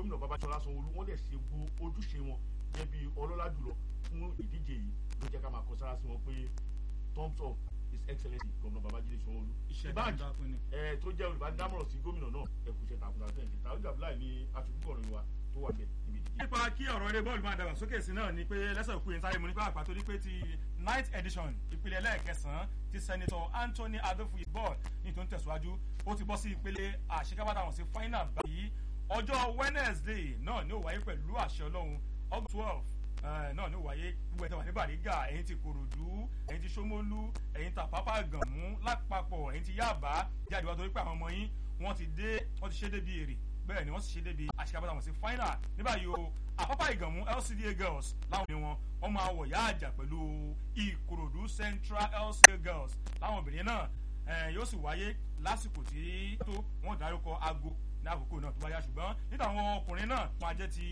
gómìnà babájọlá sanwóolu wọ́n dẹ̀ ṣe gbó ojúṣe wọn jẹ́ bí ọlọ́lá jùlọ fún ìdíje yìí ló jẹ́ ká máa kọ sára sí wọn pé thumbs up his excellency gómìnà babájídé sanwóolu iṣẹ́ ìbáàjì takuntakun ni. ẹ tó jẹ́ olùbádámọ̀ràn sí gómìnà náà ẹ kú iṣẹ́ takuntakun ẹ̀ tàwọn ìjàmbá ní aṣojúkọ̀rin wa tó wà bẹ̀ níbi ìdíje. nípa kí ọ̀rọ̀ eré bọ́ọ̀lù máa dàgbà sókè sí náà ni pé lẹ́sẹ̀ òkú yẹn sáré mu nípa àpàtó ní pé ti ninth edition ìpele ẹlẹ́ẹ̀kẹsàn-án ti senator anthony adofuyi ball ní tó ń tẹ̀síwájú ó ti bọ́ sí ìpele àṣekábàtà wọn sí final báyìí ọjọ́ wednesday náà ni ó wáyé pẹ̀lú àṣẹ ọlọ́run august twelve náà ni ó wáyé gbogbo ẹ̀tẹ̀ wà ní bàrígà ẹ̀yìn ti kòròdú ẹ̀yìn ti sómólú ẹ̀yìn ti àpápá gànmú lápapọ̀ ẹ̀yìn ti yáàbá jáde wá torí pé àwọn ọmọ yín wọ́n ti dé wọ́n ti ṣe débi èrè bẹ́ẹ̀ ni wọ́n sì ṣe débi àṣekábàtà wọn sí final ní báyìí o àpápá ìgànmú lcda girls láwọn obìnrin wọn wọ́n máa wọ̀ yá àjà pẹ̀lú ìkòròdú central lcda girls láwọn obìnrin náà eh, yóò sì wáyé lásìkò tí tó wọ́n dárúkọ aago ní àkókò náà tó bá yá ṣùgbọ́n nígbà àwọn ọkùnrin náà máa jẹ́ ti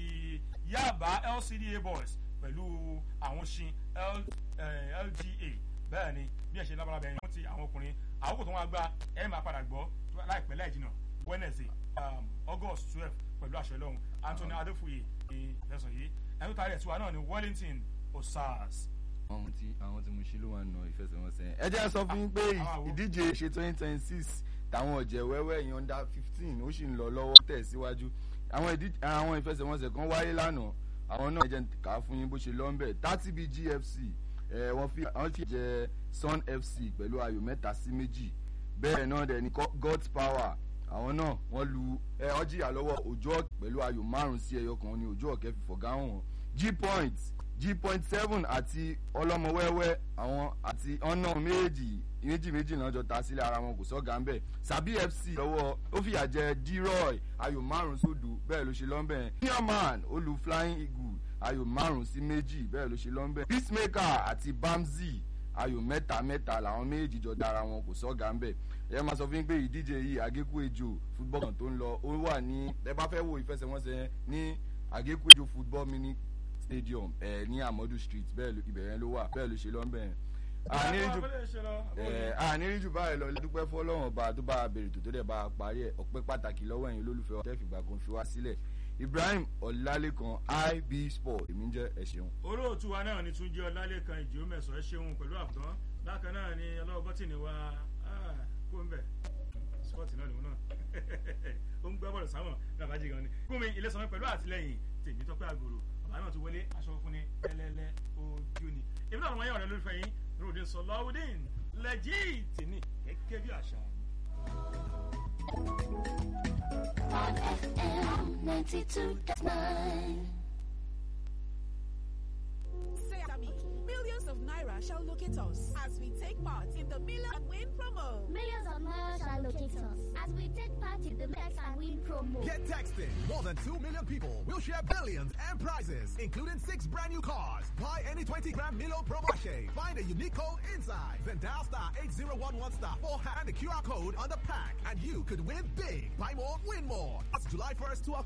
yaba lcda boys pẹ̀lú àwọn ṣin L, eh, lga bẹ́ẹ̀ ni bí ẹ ṣe lábára bẹ̀rẹ̀ wọ́n ti àwọn ọkùnrin àkókò tó wọ́n gbá ẹ máa padà gbọ́ láìpẹ́ láì jìnnà wednesday um, august twelve pẹ̀lú àṣẹ lọ́hùn anthony adéfúye ní ìfẹsọ̀ yìí ẹni tó taari ẹ̀ tí wa náà ni wellington osars. àwọn tí àwọn tí mo ṣe ló wà nà ìfẹsẹ̀wọnsẹ̀ ẹ jẹ́ sọ fún yín pé Àwọn wo? ìdíje ṣe twenty twenty six táwọn ọ̀jẹ̀ wẹ́wẹ́ yẹn under fifteen ó sì ń lọ lọ́wọ́ tẹ̀ síwájú àwọn ìdíje àwọn ìfẹsẹ̀wọnsẹ̀ kan wáyé lánàá àwọn náà jẹ́ kà á fún yín bó ṣe lọ́ ń bẹ̀ thirty b gfc ẹ̀ wọ́n fi àwọn fi jẹ sun fc pẹ̀lú ayò mẹ́ta sí méjì bẹ́ẹ̀ náà dẹ̀ ní Go- god's power àwọn náà wọ́n lu ẹ ọ jìyà lọ́wọ́ òjò ọ̀kẹ́ pẹ̀lú ayò márùn sí ẹyọ kan ní òjò ọ̀kẹ́ fi fọ̀gá hàn wọ́n g point g point seven àti ọlọ́mọwẹ́wẹ́ àwọn àti ọ̀nà méjì méjì méjì náà jọ ta sílẹ̀ ara wọn kò sọ́gà ń bẹ̀ sàbí fc lọ́wọ́ ó fìyà jẹ d-roy ayò márùn sódò bẹ́ẹ̀ ló ṣe lọ́nbẹ̀ nearman ó lu flying eagle ayò márùn sí méjì bẹ́ẹ̀ ló ṣe lọ́nbẹ̀ peacemaker àti bamzi ayò mẹ́ta mẹ́ta làwọn méjì jọ dára wọn kò sọ́gà ń bẹ̀ ẹ máa sọ fún yín pé ìdíje yìí àgékù ejò football kan tó ń lọ ó wà ní ẹ bá fẹ́ wo ìfẹsẹ̀wọnsẹ̀ yẹn ní àgékù ejò football mini stadium ẹ ní amadu street bẹ́ẹ̀ ló- ibẹ̀ yẹn ló wà bẹ́ẹ̀ ló ṣe lọ́nbẹ̀ yẹn. àníríjù ẹ àníríjù báyìí lọ dúpẹ́ fọlọ́wọ́n bá tó bá a bèrè tó tó dẹ̀ bá a parí ẹ̀ ọpẹ́ pàtàkì lọ́wọ́ ẹ̀yin olólùfẹ́ wa tẹ́fìgbà kan fi wá sílẹ̀ ibrahim ọ̀làlẹ́kan ib sport èmi ń jẹ́ ẹ ṣeun. olóòtú wa náà ni túnjí ọlálẹ́kan ìjì mẹ́sàn ẹ ṣeun pẹ̀lú àbùtán bákan náà ni ọlọ́wọ́ bọ́tìnì wa ah, kó ń bẹ̀ spọ́ọ̀tì náà lòun náà ó ń gbọ́ bọ́ọ̀lù sáwọn làbájì gan ni gómìn ilé sanwó pẹ̀lú àtìlẹyìn tèmi tọ́pẹ́ àgòrò bàbá náà ti wọlé aṣọ fún ni ẹlẹ́lẹ́ ojú ni èmi náà wọ́n yẹ ọ̀rẹ́ lólùfẹ́ yín nurudin sọláwùdín lẹ́jìtì ní gẹ́gẹ́ bí àṣà mi. on FM 92.9. Say after me. Millions of Naira shall locate us as we take part in the Million and Win promo. Millions of miles shall locate us as we take part in the Max and Win promo. Get texting. More than 2 million people will share billions and prizes, including six brand new cars. Buy any 20 gram Milo promo sachet. Find a unique code inside. Then dial star 8011 star 4 and the QR code on the pack. And you could win big. Buy more, win more. That's July 1st to October.